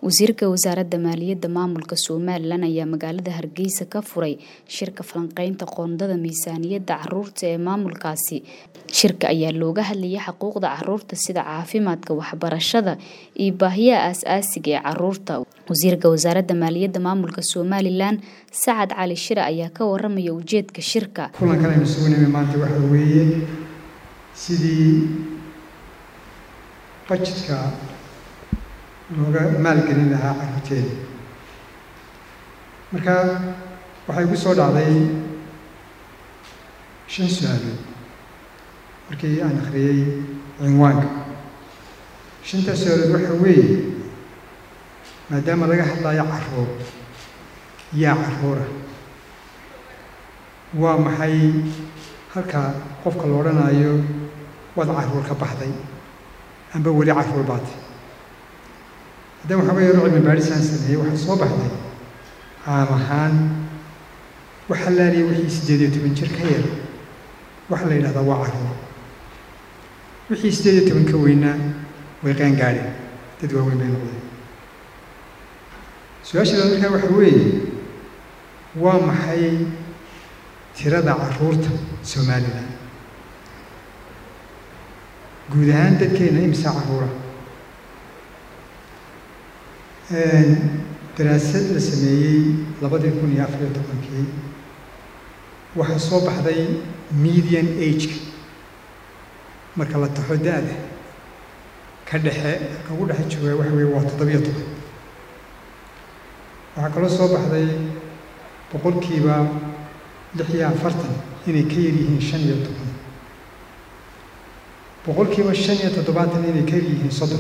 wasiirka wasaaradda maaliyadda maamulka somalilan ayaa magaalada hargeysa ka furay shirka falanqeynta qoondada miisaaniyadda caruurta ee maamulkaasi shirka ayaa looga hadlayay xuquuqda caruurta sida caafimaadka waxbarashada iyo baahiyaha aas-aasiga ee caruurta wasiirka wasaaradda maaliyadda maamulka somalilan sacad cali shire ayaa ka waramaya ujeedka shirka kulankan aynu sugnayna maanta waxa weeye sidii bajetka looga maalgelin lahaa carruurteeda marka waxaa igu soo dhacday shan su-aalood markii aan akhriyey cinwaanka shantaas su-aalood waxaa weeye maadaama laga hadlayo carruur yaa carruura waa maxay halka qofka la odhanayo waad carruur ka baxday amba weli carruur baatay haddana waxaa weeye cilmi baadhisaan sameeyey waxaa soo baxday caam ahaan waxa laaliya wixii siddeed iyo toban jir ka yar waxaa la yidhahdaa waa carruur wixii siddeed iyo toban ka weynaa way qaan gaadheen dad waaweyn bay noqdeen su-aashaada markaa waxa weeye waa maxay tirada carruurta somalilan guud ahaan dadkeena imisa carruura daraasad la sameeyey labadii kun iyo afariyo tobankii waxaa soo baxday median ageka marka la taxo da-da ka dhexe ka ugu dhexe jooga waxa weye waa toddobiyo toban waxaa kaloo soo baxday boqolkiiba lix iyo afartan inay ka yar yihiin shan iyo toban boqolkiiba shan iyo toddobaatan inay ka yar yihiin soddon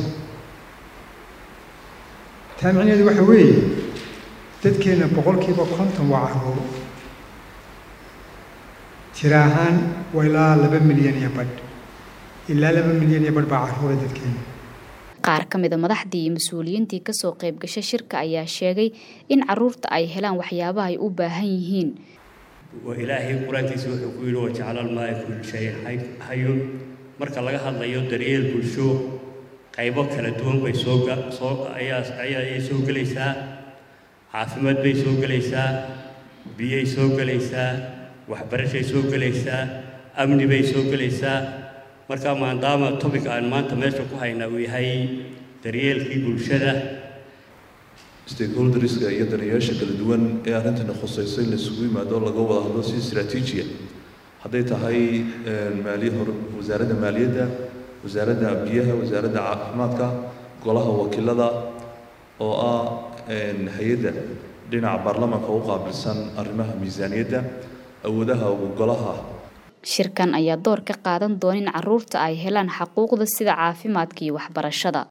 taa micnaheedu waxa weeye dadkeenna boqolkiiba konton waa carruur tira ahaan waa ilaa laba milyan iyo badh ilaa laba milyan iyo badh baa carruura dadkeena qaar ka mida madaxdii iyo mas-uuliyiintii kasoo qayb gashay shirka ayaa sheegay in caruurta ay helaan waxyaabaha ay u baahan yihiin ilaahay qur-aankiisa wuxuu ku yidhi wajacala almaaa kulli shayin hayun marka laga hadlayo daryeel bulsho qaybo kala duwan bay soo soo ayaa ayay soo gelaysaa caafimaad bay soo gelaysaa biyay soo gelaysaa waxbarashay soo gelaysaa amni bay soo gelaysaa marka maadaama topic aan maanta meesha ku haynaa uu yahay daryeelkii bulshada stakeholderska iyo daneeyaasha kala duwan ee arrintani khusayso in laisugu yimaado laga wada hadlo si istraatiijiya hadday tahay maaliy hor wasaaradda maaliyadda wasaaradda biyaha wasaaradda caafimaadka golaha wakiilada oo ah hay-adda dhinaca baarlamaanka u qaabilsan arrimaha miisaaniyadda awoodaha golaha shirkan ayaa door ka qaadan doona in caruurta ay helaan xuquuqda sida caafimaadka iyo waxbarashada